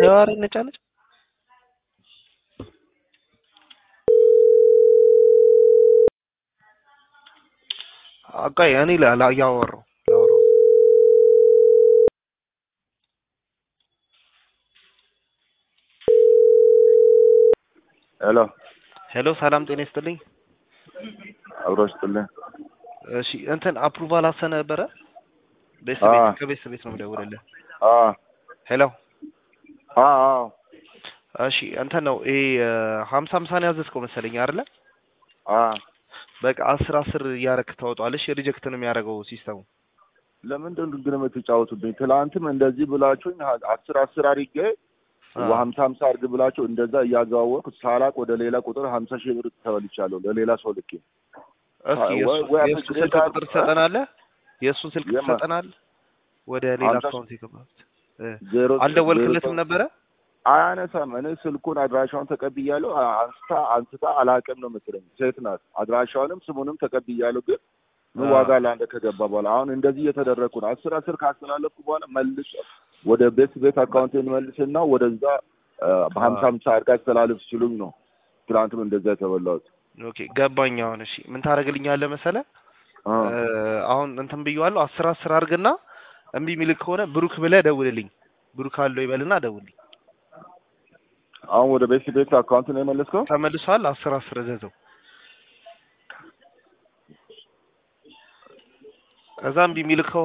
ኧረ ነጫነጭ አቃይ እኔ ላ እያወራሁ ላወራው ሄሎ ሄሎ ሰላም ጤና ይስጥልኝ። አብሮ ስጥልኝ። እሺ እንትን አፕሩቫል አሰነ ነበረ ቤት አዎ። ቤት ከቤት ቤት ነው የምደውልልህ። አ ሄሎ አ አ እሺ እንትን ነው ይሄ ሀምሳ ሀምሳን ያዘዝከው መሰለኝ አይደለ? አ በቃ አስር አስር እያረክ ታወጣዋለሽ። ሪጀክት ነው የሚያደርገው ሲስተሙ። ለምንድን ግን የምትጫወቱብኝ? ትላንትም እንደዚህ ብላችሁኝ ሀ- አስር አስር አድርጌ አዎ። ሀምሳ ሀምሳ አድርግ ብላችሁ እንደዛ እያዘዋወርኩ ሳላቅ ወደ ሌላ ቁጥር ሀምሳ ሺህ ብር ተበልቻለሁ ለሌላ ሰው ልኬ። እስኪ ወይ- የእሱ- ወይ የእሱ አፕግሬድ ስልክ አድርግ- ቁጥር ትሰጠናለህ? የእሱን ስልክ የማ- ትሰጠናለህ? ወደ ሌላ ሀምሳ አካውንት የገባት ዜሮ አልደወልክለትም ዜሮ- ነበረ? አያነሳም። እኔ ስልኩን አድራሻውን ተቀብያለሁ። አ- አንስታ አንስታ አላቅም ነው የምትለኝ። ሴት ናት። አድራሻውንም ስሙንም ተቀብያለሁ። ግን ምን አዎ። ዋጋ ለአንተ ከገባ በኋላ አሁን እንደዚህ እየተደረግኩ ነው። አስር አስር ካስተላለፍኩ በኋላ መልስ ወደ ቤት ቤት አካውንትን መልስና ወደዛ አ፣ በሀምሳ ሀምሳ አድርጋ አስተላልፍ ሲሉኝ ነው ትናንትም እንደዛ የተበላሁት። ኦኬ ገባኝ። አሁን እሺ ምን ታደርግልኛለህ መሰለህ? አ፣ አሁን እንትን ብየዋለሁ። አስር አስር አድርግና እምቢ የሚልክ ከሆነ ብሩክ ብለህ ደውልልኝ። ብሩክ አለው ይበልና ደውልልኝ። አሁን ወደ ቤት ቤት አካውንት ነው የመለስከው? ተመልሷል። አስር አስር እዘዘው። ከዛ እምቢ የሚልክ ከሆነ